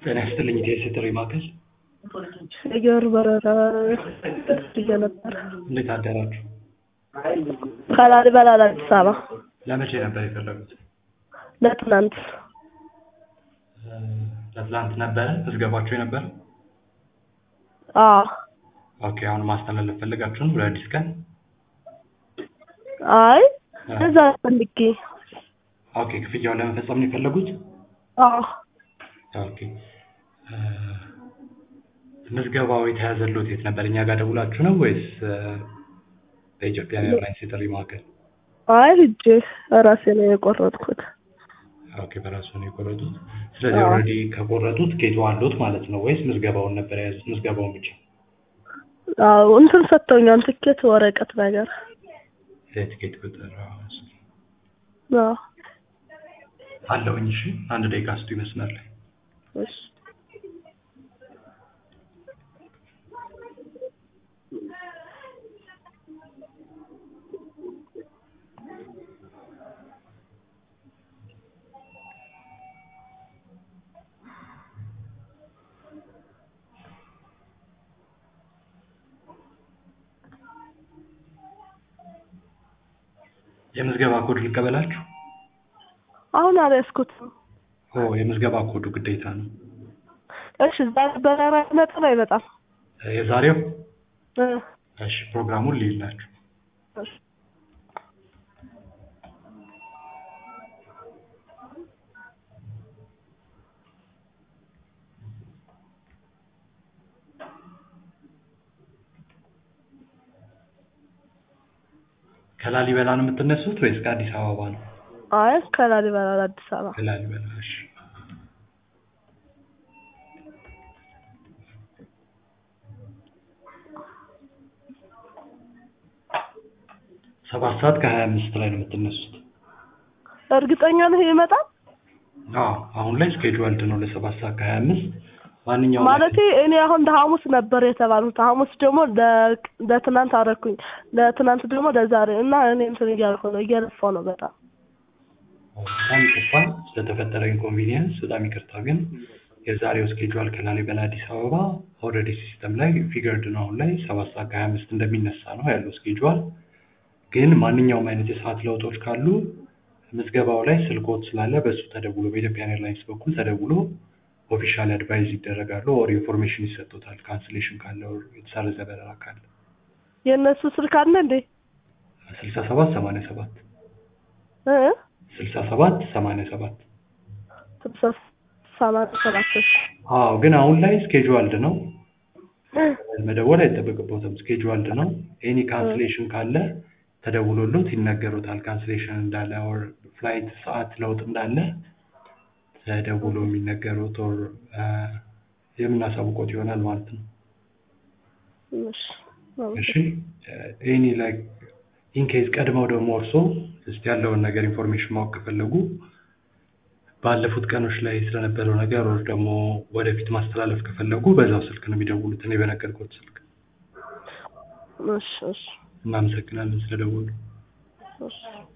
ጤና ይስጥልኝ ኢትዮ ሴተሪ ማዕከል የአየር በረራ ብዬ ነበር እንዴት አደራችሁ? ከላሊበላ ለአዲስ አበባ ለመቼ ነበር የፈለጉት? ለትናንት እ ለትላንት ነበረ ምዝገባችሁ የነበረ? አዎ ኦኬ አሁን ማስተላለፍ ፈልጋችሁ ነው ለአዲስ ቀን? አይ እዛ ፈልጌ ኦኬ ክፍያውን ለመፈጸም ነው የፈለጉት? አዎ ኦኬ እ ምዝገባው የተያዘልዎት የት ነበር? እኛ ጋር ደውላችሁ ነው ወይስ እ በኢትዮጵያ ኤርላይንስ የጥሪ ማዕከል? አይ ሂጄ ራሴ ነው የቆረጥኩት ኦኬ በራሱ ነው የቆረጡት። ስለዚህ አዎ። ኦልሬዲ ከቆረጡት ኬቱ አሉት ማለት ነው ወይስ ምዝገባውን ነበር የያዙት? ምዝገባውን ብቻ አዎ እንትን ሰጥተውኛል ትኬት ወረቀት ነገር የትኬት ቁጥር አዎ። አዎ አለውኝ። እሺ አንድ ደቂቃ ስጡ ይመስመር ላይ እሺ የምዝገባ ኮድ ልቀበላችሁ? አሁን አልያዝኩትም ኦ የምዝገባ ኮዱ ግዴታ ነው። እሺ ዛሬ በረራ ይመጣል አይመጣም እ የዛሬው እ እሺ ፕሮግራሙን ልይላችሁ። እሺ ከላሊበላ ነው የምትነሱት ወይስ ከአዲስ አበባ ነው? አይ ከላሊበላ ለአዲስ አበባ ከላሊበላ እሺ። ሰባት ሰዓት ከሀያ አምስት ላይ ነው የምትነሱት። እርግጠኛ ነህ ይመጣል አዎ አሁን ላይ ስኬጁዋልድ ነው ለሰባት ሰዓት ከሀያ አምስት ማንኛውም ማለቴ እኔ አሁን ለሐሙስ ነበር የተባልኩት ሐሙስ ደግሞ ለ- ለትናንት አደረኩኝ ለትናንት ደግሞ ለዛሬ እና እኔ እንትን እያልኩ ነው እየለፋው ነው በጣም በጣም ይቅርታ ስለተፈጠረ ኢንኮንቪኒየንስ በጣም ይቅርታ። ግን የዛሬው ስኬጁዋል ከላሊበላ አዲስ አበባ ኦልሬዲ ሲስተም ላይ ፊገርድ ነው አሁን ላይ ሰባት ሰዓት ከሀያ አምስት እንደሚነሳ ነው ያለው ስኬጁዋል። ግን ማንኛውም አይነት የሰዓት ለውጦች ካሉ ምዝገባው ላይ ስልክዎት ስላለ በእሱ ተደውሎ በኢትዮጵያን ኤርላይንስ በኩል ተደውሎ ኦፊሻል አድቫይዝ ይደረጋሉ ኦር ኢንፎርሜሽን ይሰጡታል። ካንስሌሽን ካለ ኦር የተሰረዘ በረራ ካለ የእነሱ ስልክ አለ እንዴ ስልሳ ሰባት ሰማንያ ሰባት እ ስልሳ ሰባት ሰማንያ ሰባት ስልሳ ሰማንያ ሰባት እሺ አዎ ግን አሁን ላይ ስኬጁዋልድ ነው መደወል አይጠበቅቦትም። ስኬጁዋልድ ነው። ኤኒ ካንስሌሽን ካለ ተደውሎሎት ይነገሩታል። ካንስሌሽን እንዳለ ኦር ፍላይት ሰዓት ለውጥ እንዳለ ተደውሎ የሚነገሩት ኦር የምናሳውቆት ይሆናል ማለት ነው። እሺ እሺ ኤኒ ላይክ ኢንኬዝ ቀድመው ደግሞ እርሶ እስቲ ያለውን ነገር ኢንፎርሜሽን ማወቅ ከፈለጉ ባለፉት ቀኖች ላይ ስለነበረው ነገር ወር ደግሞ ወደፊት ማስተላለፍ ከፈለጉ በዛው ስልክ ነው የሚደውሉት፣ እኔ በነገርኩት ስልክ። እሺ እሺ እናመሰግናለን ስለደወሉ። እሺ